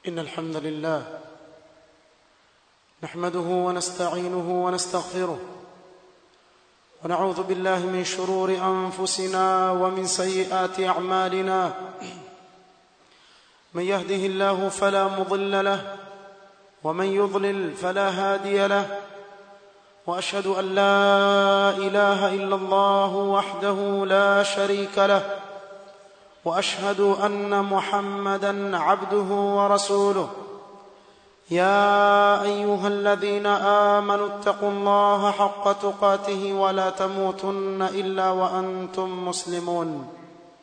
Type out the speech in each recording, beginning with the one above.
إن الحمد لله نحمده ونستعينه ونستغفره ونعوذ بالله من شرور أنفسنا ومن سيئات أعمالنا من يهده الله فلا مضل له ومن يضلل فلا هادي له واشهد ان لا اله الا الله وحده لا شريك له واشهد ان محمدا عبده ورسوله يا ايها الذين امنوا اتقوا الله حق تقاته ولا تموتن الا وانتم مسلمون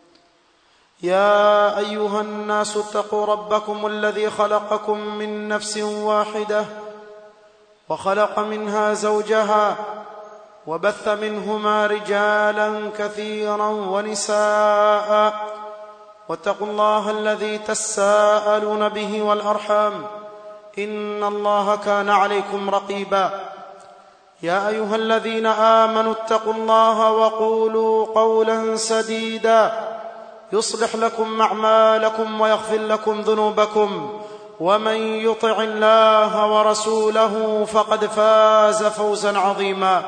يا ايها الناس اتقوا ربكم الذي خلقكم من نفس واحده وخلق منها زوجها وبث منهما رجالا كثيرا ونساء واتقوا الله الذي تساءلون به والارحام ان الله كان عليكم رقيبا يا ايها الذين امنوا اتقوا الله وقولوا قولا سديدا يصلح لكم اعمالكم ويغفر لكم ذنوبكم ومن يطع الله ورسوله فقد فاز فوزا عظيما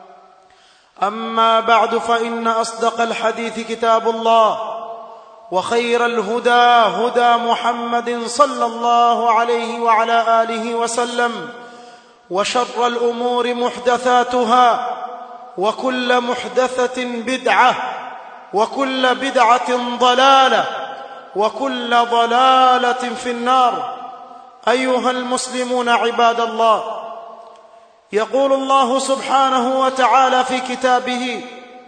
اما بعد فان اصدق الحديث كتاب الله وخير الهدى هدى محمد صلى الله عليه وعلى اله وسلم وشر الامور محدثاتها وكل محدثه بدعه وكل بدعه ضلاله وكل ضلاله في النار ايها المسلمون عباد الله يقول الله سبحانه وتعالى في كتابه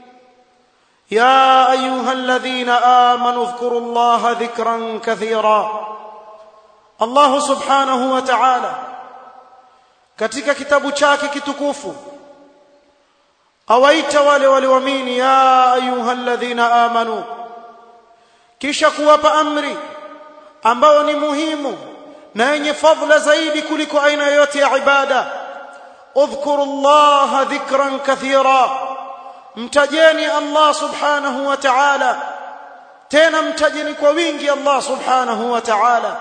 يا ايها الذين امنوا اذكروا الله ذكرا كثيرا الله سبحانه وتعالى katika kitabu chake kitukufu awaita wale walioamini ya ayuha alladhina amanu kisha kuwapa amri ambayo ni muhimu na yenye fadhila zaidi kuliko aina yoyote ya ibada udhkuru llaha dhikran kathira mtajeni allah subhanahu wa ta'ala tena mtajeni kwa wingi allah subhanahu wa ta'ala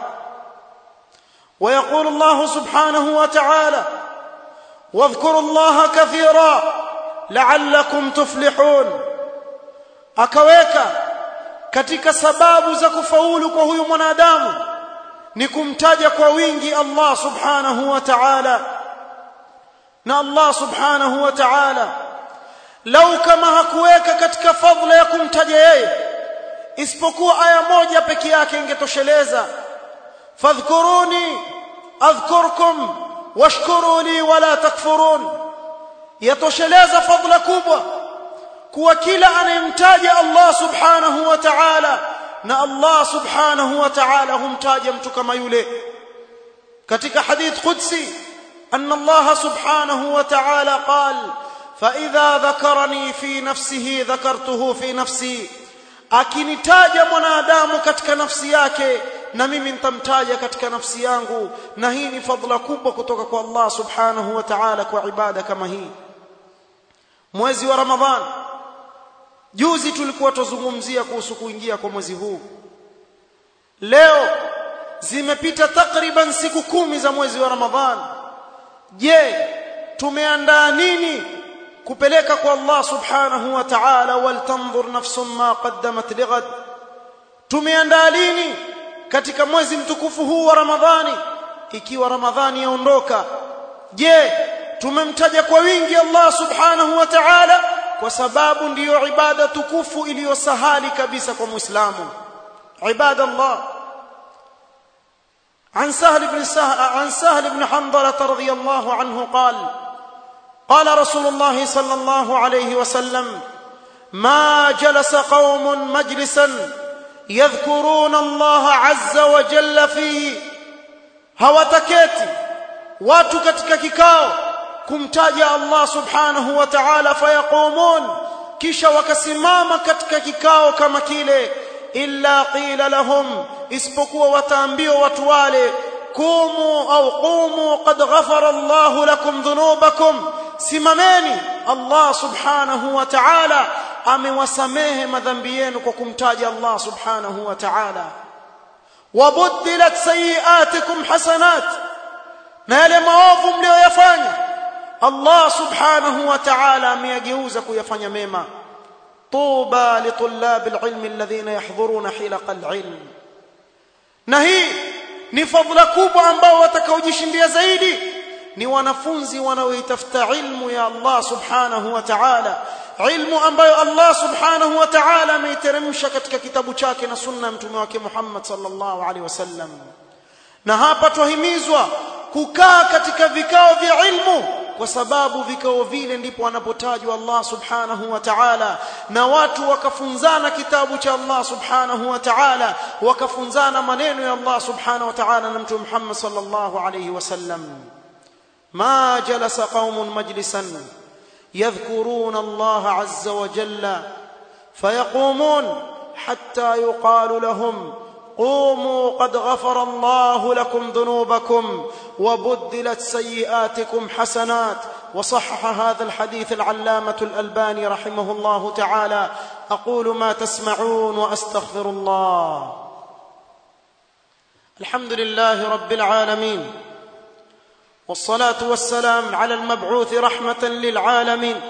ويقول الله سبحانه وتعالى واذكروا الله كثيرا لعلكم تفلحون akaweka katika sababu za kufaulu kwa huyu mwanadamu ni kumtaja kwa wingi Allah subhanahu wa ta'ala na Allah subhanahu wa ta'ala lau kama hakuweka katika fadhila ya kumtaja yeye isipokuwa aya moja peke yake ingetosheleza fadhkuruni adhkurkum washkuru li wala takfurun yatosheleza fadhila kubwa kuwa kila anayemtaja Allah subhanahu wa ta'ala na Allah subhanahu wa ta'ala humtaja mtu kama yule katika hadith qudsi anna Allah subhanahu wa ta'ala qal fa idha dhakarani fi nafsihi dhakartuhu fi nafsi akinitaja mwanadamu katika nafsi yake na mimi nitamtaja katika nafsi yangu na hii ni fadhila kubwa kutoka kwa Allah subhanahu wa ta'ala kwa ibada kama hii mwezi wa ramadhan juzi tulikuwa tuzungumzia kuhusu kuingia kwa mwezi huu leo zimepita takriban siku kumi za mwezi wa ramadhan je tumeandaa nini kupeleka kwa Allah subhanahu wa ta'ala waltanzur nafsun ma qaddamat lighad tumeandaa lini katika mwezi mtukufu huu wa ramadhani ikiwa ramadhani yaondoka je tumemtaja kwa wingi Allah subhanahu wa ta'ala kwa sababu ndiyo ibada tukufu iliyosahali kabisa kwa muislamu ibada Allah عن سهل بن سهل عن سهل بن حنظلة رضي الله عنه قال قال رسول الله صلى الله عليه وسلم ما جلس قوم مجلسا يذكرون الله عز وجل فيه hawataketi watu katika kikao kumtaja Allah subhanahu wa ta'ala fayaqumun kisha wakasimama katika kikao kama kile illa qila lahum isipokuwa wataambiwa watu wale kumu au qumu qad ghafara Allah lakum dhunubakum simameni Allah subhanahu wa ta'ala amewasamehe madhambi yenu kwa kumtaja Allah subhanahu wa ta'ala wabuddilat sayiatikum hasanat na yale maovu mlioyafanya Allah subhanahu wa ta'ala ameyageuza kuyafanya mema tuba litulabi alilmi alladhina yahdhuruna hilaqa alilm na hii ni fadhila kubwa ambao watakaojishindia zaidi ni wanafunzi wanaoitafuta ilmu ya Allah subhanahu wa ta'ala ilmu ambayo Allah subhanahu wa ta'ala ameiteremsha katika kitabu chake na sunna mtume wake Muhammad sallallahu alaihi wasallam na hapa twahimizwa kukaa katika vikao vya ilmu kwa sababu vikao vile ndipo anapotajwa Allah subhanahu wa ta'ala na watu wakafunzana kitabu cha Allah subhanahu wa ta'ala wakafunzana maneno ya Allah subhanahu wa ta'ala na mtume Muhammad sallallahu alayhi wasallam ما جلس قوم مجلسا يذكرون الله عز وجل فيقومون حتى يقال لهم قوموا قد غفر الله لكم ذنوبكم وبدلت سيئاتكم حسنات وصحح هذا الحديث العلامة الألباني رحمه الله تعالى أقول ما تسمعون وأستغفر الله الحمد لله رب العالمين والصلاة والسلام على المبعوث رحمة للعالمين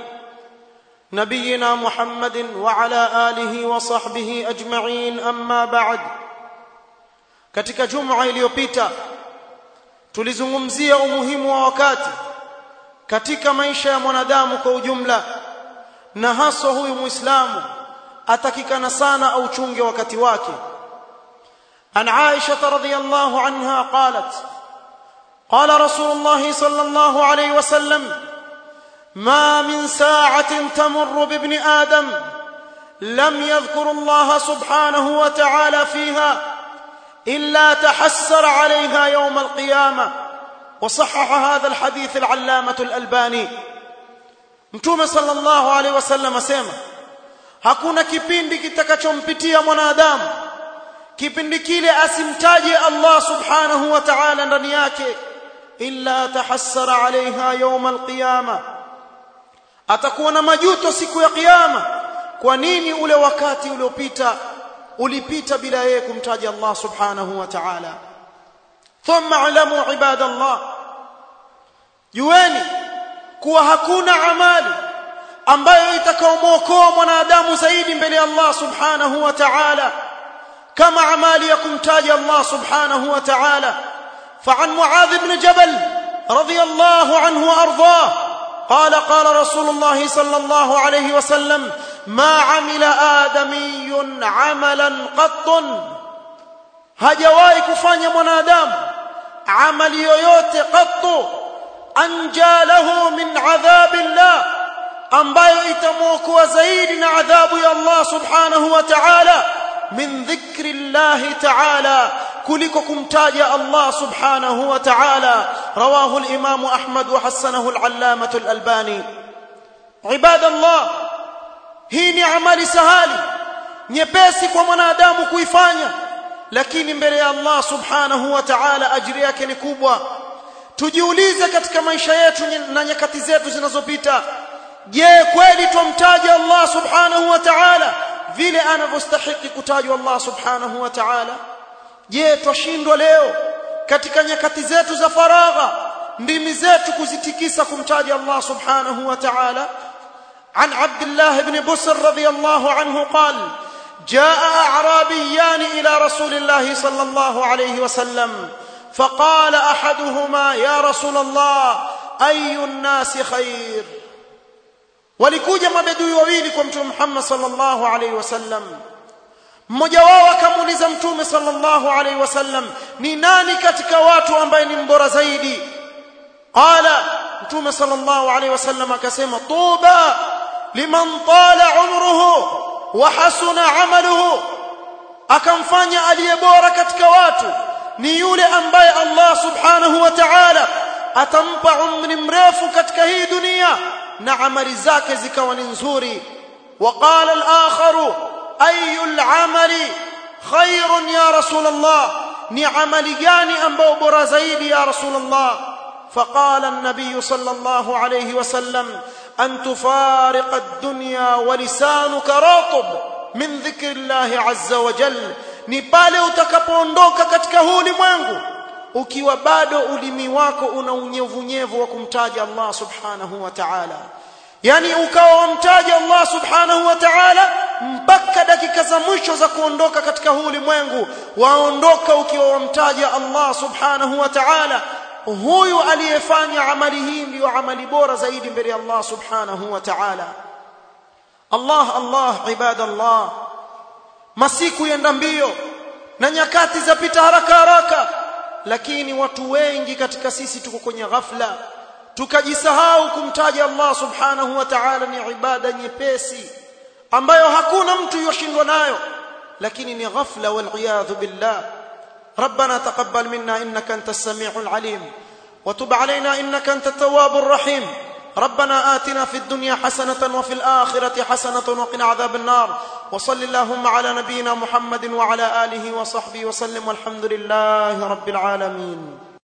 نبينا محمد وعلى آله وصحبه أجمعين أما بعد katika juma iliyopita tulizungumzia umuhimu wa wakati katika maisha ya mwanadamu kwa ujumla na haswa huyu muislamu atakikana sana auchunge wakati wake an Aisha radhiyallahu anha qalat قال رسول الله صلى الله عليه وسلم ما من ساعة تمر بابن آدم لم يذكر الله سبحانه وتعالى فيها إلا تحسر عليها يوم القيامة وصحح هذا الحديث العلامة الألباني mtume sallallahu alaihi wasallam asema hakuna kipindi kitakachompitia mwanadamu kipindi kile asimtaje Allah subhanahu wa ta'ala ndani yake illa tahassara alaiha yawm alqiyama atakuwa na majuto siku ya kiyama kwa nini ule wakati uliopita ulipita bila yeye kumtaja Allah subhanahu wa ta'ala thumma alamu ibadallah jueni kuwa hakuna amali ambayo itakaomwokoa mwanadamu zaidi mbele ya Allah subhanahu wa ta'ala kama amali ya kumtaja Allah subhanahu wa ta'ala فعن معاذ بن جبل رضي الله عنه وارضاه قال قال رسول الله صلى الله عليه وسلم ما عمل آدمي عملا قط hajawahi kufanya mwanadamu amali yoyote qattu anja lahu min adhabillah ambayo itamwokoa zaidi na adhabu ya Allah subhanahu wa ta'ala min dhikri Allah ta'ala kuliko kumtaja Allah subhanahu wa ta'ala rawahu al-imam Ahmad wa hasanahu al-allamah al-albani ibadallah hii ni amali sahali nyepesi kwa mwanadamu kuifanya lakini mbele ya Allah subhanahu wa ta'ala ajiri yake ni kubwa tujiulize katika maisha yetu na nyakati zetu zinazopita je kweli tumtaja Allah subhanahu wa ta'ala vile anavyostahili kutajwa Allah subhanahu wa ta'ala je twashindwa leo katika nyakati zetu za faragha ndimi zetu kuzitikisa kumtaja Allah subhanahu wa ta'ala عن عبد الله بن بسر رضي الله عنه قال جاء اعرابيان الى رسول الله صلى الله عليه وسلم فقال احدهما يا رسول الله اي الناس خير walikuja mabedui wawili kwa mtume Muhammad sallallahu alaihi wasallam mmoja wao akamuuliza mtume sallallahu alaihi wasallam ni nani katika watu ambaye ni mbora zaidi qala mtume sallallahu alaihi wasallam akasema tuba liman tala umruhu wa hasuna amaluhu akamfanya aliye bora katika watu ni yule ambaye Allah subhanahu wa ta'ala atampa umri mrefu katika hii dunia na amali zake zikawa ni nzuri وقال الآخر أي العمل خير يا رسول الله ni amali gani ambao bora zaidi ya rasul Allah فقال النبي صلى الله عليه وسلم أن تفارق الدنيا ولسانك راطب من ذكر الله عز وجل ni pale utakapoondoka katika huu ulimwengu ukiwa bado ulimi wako una unyevunyevu wa kumtaja Allah subhanahu wa ta'ala yani ukawa wamtaja Allah subhanahu wa ta'ala mpaka dakika za mwisho za kuondoka katika huu ulimwengu waondoka ukiwa wamtaja Allah subhanahu wa ta'ala huyu aliyefanya amali hii ndiyo amali bora zaidi mbele ya Allah subhanahu wa ta'ala Allah Allah ibadallah masiku yenda mbio na nyakati zapita haraka haraka lakini watu wengi katika sisi tuko kwenye ghafla tukajisahau kumtaja Allah subhanahu wa ta'ala ni ibada nyepesi ambayo hakuna mtu yoshindwa nayo lakini ni ghafla wal billah ربنا تقبل منا انك انت السميع العليم وتب علينا انك انت التواب الرحيم ربنا آتنا في الدنيا حسنة وفي الآخرة حسنة وقنا عذاب النار وصل اللهم على نبينا محمد وعلى آله وصحبه وسلم والحمد لله رب العالمين